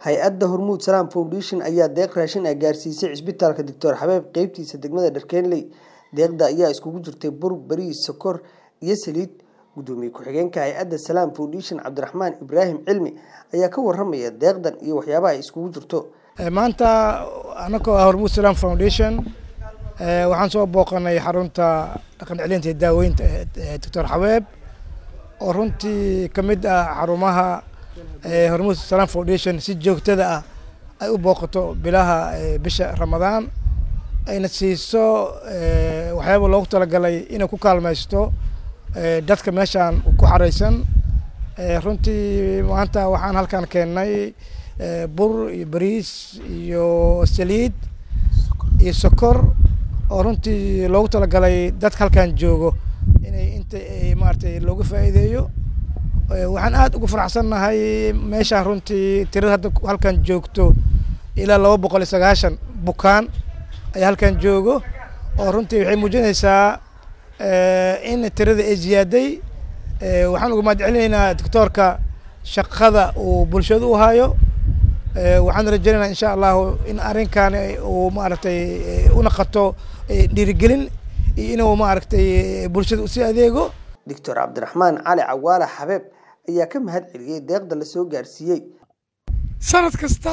hay-adda hormuud salaam foundation ayaa deeq raashin ah gaarsiisay cisbitaalka doctor xabeeb qeybtiisa degmada dharkeenley deeqda ayaa iskugu jirtay bur bariis sokor iyo saliid gudoomiye ku-xigeenka hay-adda salaam foundation cabdiraxmaan ibraahim cilmi ayaa ka waramaya deeqdan iyo waxyaabaha ay iskugu jirto maanta anagoo ah hormuud salaam foundation waxaan soo booqanay xarunta dhaqan celinta iyo daaweynta doctor xabeeb oo runtii ka mid ah xarumaha hormuud salaam foundation si joogtada ah ay u booqato bilaha bisha ramadaan ayna siiso waxyaaba loogu talagalay inay ku kaalmaysto dadka meeshaan ku xareysan runtii maanta waxaan halkan keennay bur iyo bariis iyo saliid iyo sokor oo runtii loogu talagalay dadka halkan joogo inay inta maaragtay looga faa'iideeyo waxaan aad ugu faraxsannahay meeshaan runtii tirada hadda halkan joogto ilaa laba boqol iyo sagaashan bukaan ayaa halkan joogo oo runtii waxay muujinaysaa in tirada ay ziyaaday waxaan uga mahad celinaynaa doctoorka shaqada uu bulshada u hayo waxaan rajaynaynaa insha allahu in arrinkan uu maaragtay unaqato dhiirigelin iyo inuu maaragtay bulshada usii adeego doctor cabdiraxmaan cali cawaala xabeeb ayaa ka mahad celiyey deeqda la soo gaarsiiyey sanad kasta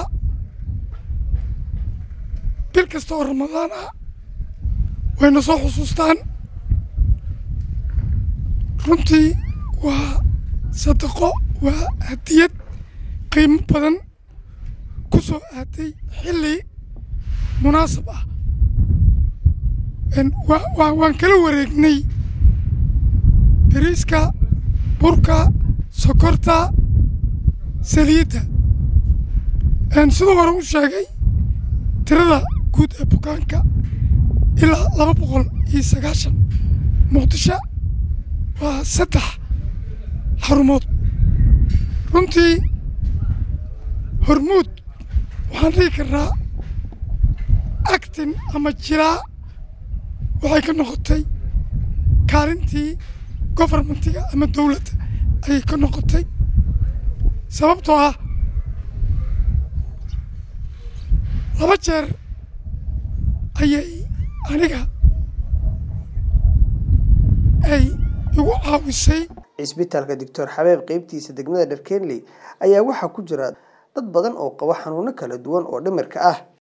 bil kasta oo ramadaan ah wayna soo xusuustaan runtii waa sadaqo waa hadiyad qiimo badan ku soo aaday xilli munaasab ah waan kala wareegnay bariiska burka sokorta saliidda sidoo hore u sheegay tirada guud ee bukaanka ilaa laba boqol iyo sagaashan muqdisho waa saddex xarumood runtii hormuud waxaan dhihi karnaa actin ama jilaa waxay ka noqotay kaalintii gofarmentiga ama dowladda ayay ka noqotay sababtoo ah laba jeer ayay aniga ay igu caawisay cisbitaalka doctor xabeeb qeybtiisa degmada dharkeenley ayaa waxaa ku jira dad badan oo qaba xanuuno kala duwan oo dhimirka ah